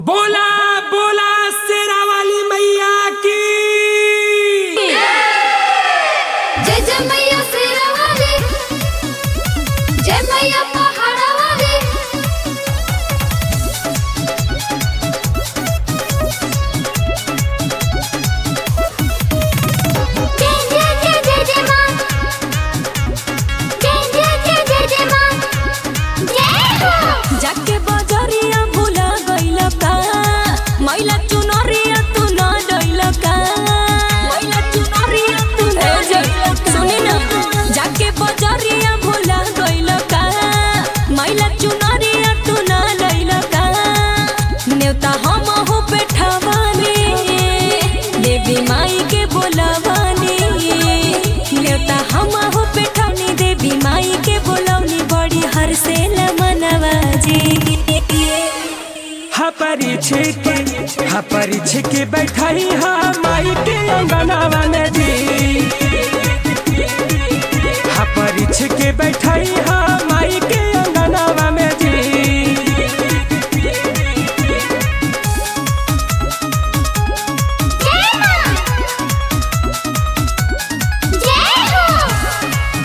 बोला बोला शेरा वाली मैया की जय जय मैया शेरा वाली जय मैया पहाड़ा वाली जय जय जय जय जय माँ जय जय जय जय जय माँ जय हो जाके बजरिया भूला गइल का मैला चुनरिया तू न डइल का मैला चुनरिया तू न डइल सुनी ना जाके बजरिया भूला गइल का मैला चुनरिया तू न डइल का नेवता हम हो बैठावानी देवी माई के बोलावानी नेवता हम हो बैठावनी देवी माई के बोलावनी बड़ी हर से न मनवाजी हा परिछे के हा परिछे के बैठाई हा माई के अंगनावा में जी हा परिछे के बैठाई हा माई के अंगनावा में जी जय माँ जय हो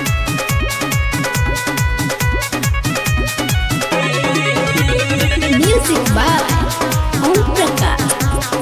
म्यूजिक बाय ओम प्रकाश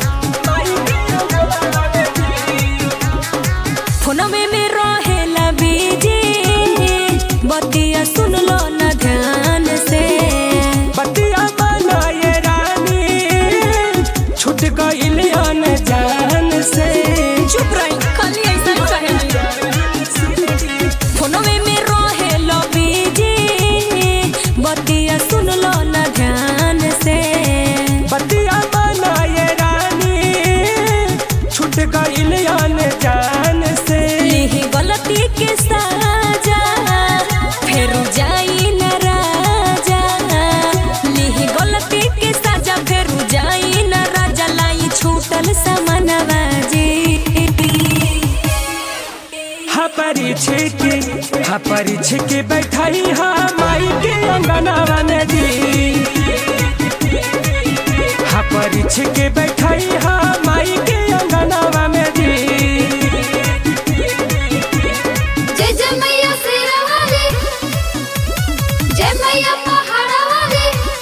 फोनवे में रहेला बीजी बतिया सुन लो न ध्यान से बतिया बनाए रानी छूट गइल जान से चुप रही खाली ऐसा कहे फोनवे में रहेला बीजी बतिया सुन लो न ध्यान से बतिया बनाए रानी छूट गइल जान से लिही गलती के साजा फिर जाई न राजा लिही गलती के साजा फिर जाई न राजा लाई छूटल समनवा जी हा परिछे के हा परिछे के बैठाई हा माई के अंगनावा में जी हा परिछे के बैठाई हा माई के अंगनावा में जी जय जय मैया शेरा वाली जय मैया पहाड़ा वाली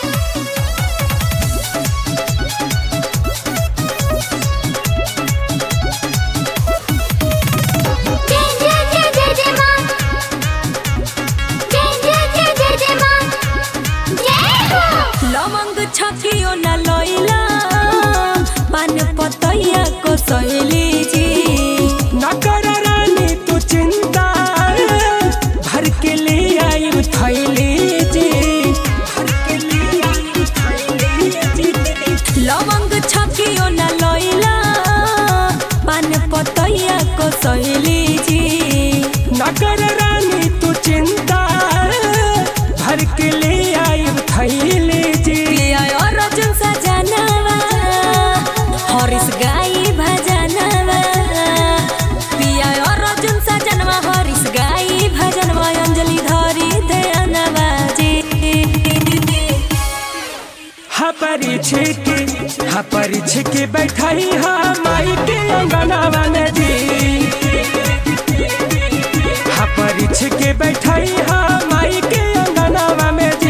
जय जय जय जय जय माँ जय जय जय जय जय माँ जय हो लवंग छकियो न लइला पान पतैया को सहेली जी न कर रानी तू चिंता भर के ले आई थैली जी भर के ले आई थैली जी लवंग छकियो न लइला पान पतैया को सहेली जी नगर रानी तू चिंता भर के ले आई थैली जी पिया और अर्जुन सजनवा हरिस गाई भजनवा पिया और अर्जुन सजनवा हरिस गाई भजनवा अंजलि धरी दयानवा जी हा परिछे के हा परिछे के बैठाई हा माई के अंगनावा में जी हा परिछे के बैठाई हा माई के अंगनावा में जी